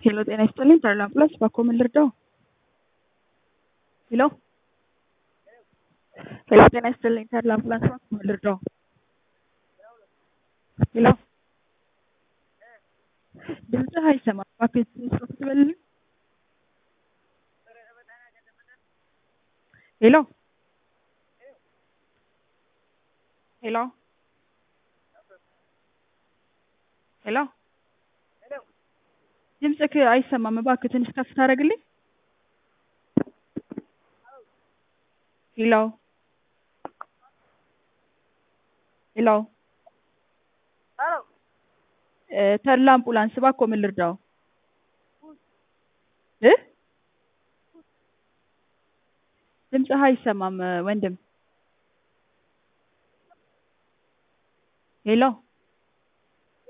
ሄሎ ጤና ይስጥልኝ ተድላ አምቡላንስ ባክዎ ምን ልርዳዎ? ሄሎ ሄሎ ጤና ይስጥልኝ ተድላ አምቡላንስ ባክዎ ምን ልርዳዎ? ሄሎ ድምፅህ አይሰማም እባክህ ትንሽ ጮክ ትበልልኝ? ሄሎ ሄሎ ሄሎ ድምፅህ አይሰማም እባክህ ትንሽ ከፍ ታደርግልኝ? ሄሎ ሄሎ ተድላ አምቡላንስ እባክዎ ምን ልርዳዎ? እ ድምፅህ አይሰማም ወንድም ሄሎ